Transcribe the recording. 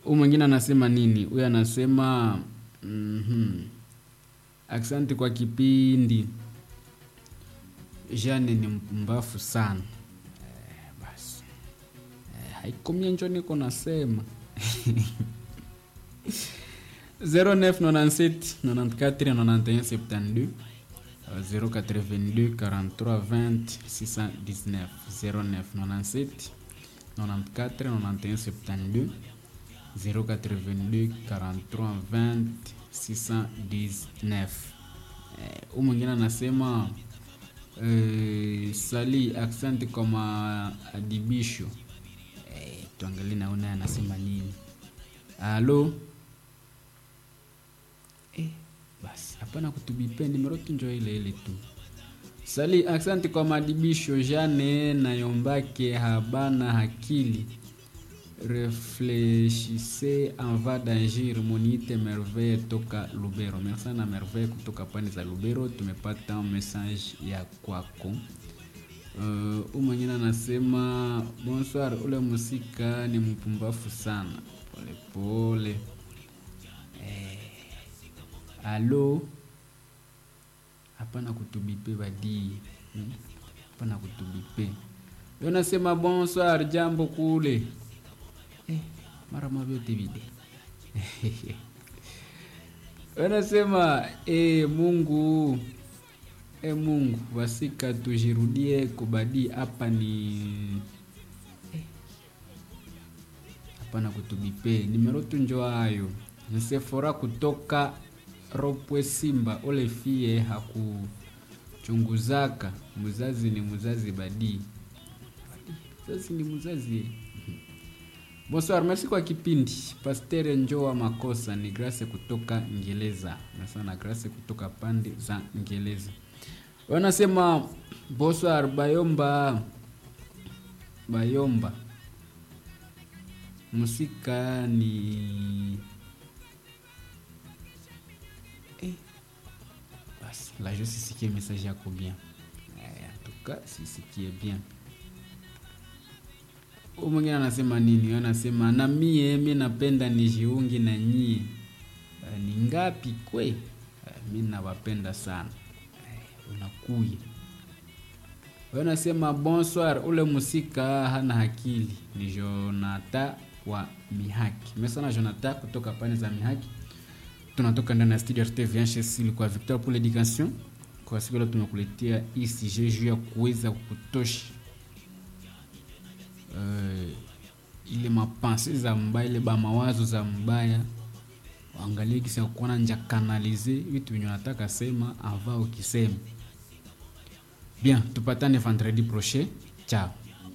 Huyu mwingine anasema nini? Huyu anasema mhm. Asante kwa kipindi. Jane ni mpumbafu sana. Eh, basi. Eh, haikomia njo niko nasema. 0997 94 91 72 082 43 20 619 0997 94 91 72 082 43 20 619 huu mwingine anasema eh, sali asante kwa maadibisho eh, tuangalie naona anasema nini halo eh, basi hapana kutubipe nimero tu njo ile ile tu sali asante kwa maadibisho jane nayombake habana hakili réfléchissez en va d'agir monite merveille toka lubero merci sana merveille kutoka pande za lubero tumepata message ya kwako uh, u mwingine anasema bonsoir ule musika ni mpumbafu sana polepole pole. eh, alo hapana kutubipe badii hmm? hapana kutubipe yo nasema bonsoir jambo kule eh, mara mavyote vile wanasema eh, mungu eh, mungu wasika tujirudie kubadii hapa ni hapana kutubipe nimero tu njo hayo nsefora kutoka ropwe simba ole fie hakuchunguzaka mzazi ni mzazi badii mzazi ni mzazi Bonsoir, merci kwa kipindi. Pastere Njoa Makosa ni Grace kutoka Ngereza. Nasana Grace kutoka pande za Ngereza. Wanasema bonsoir Bayomba Bayomba. Musika ni eh. Basi, la je sisikie message yako bien. Eh, en tout cas, sisikie bien Huyu mwingine anasema nini? Anasema na mie mi napenda nijiungi na nyie. Uh, ni ngapi kwe? Uh, mi nawapenda sana. Uh, unakuya. Anasema bonsoir, ule musika hana akili. Ni Jonata wa Mihaki. Mesana Jonata kutoka pande za Mihaki. Tunatoka ndani ya studio RTV HSL kwa Victor pour l'éducation. Kwa siku leo tumekuletea hii sujet juu ya kuweza kutosha uh, ile mapense za mbaya ile bamawazo za mbaya waangalie kisi ya kuona nja kanalize vitu venye nataka sema ava ukisema bien tupatane vendredi prochain ciao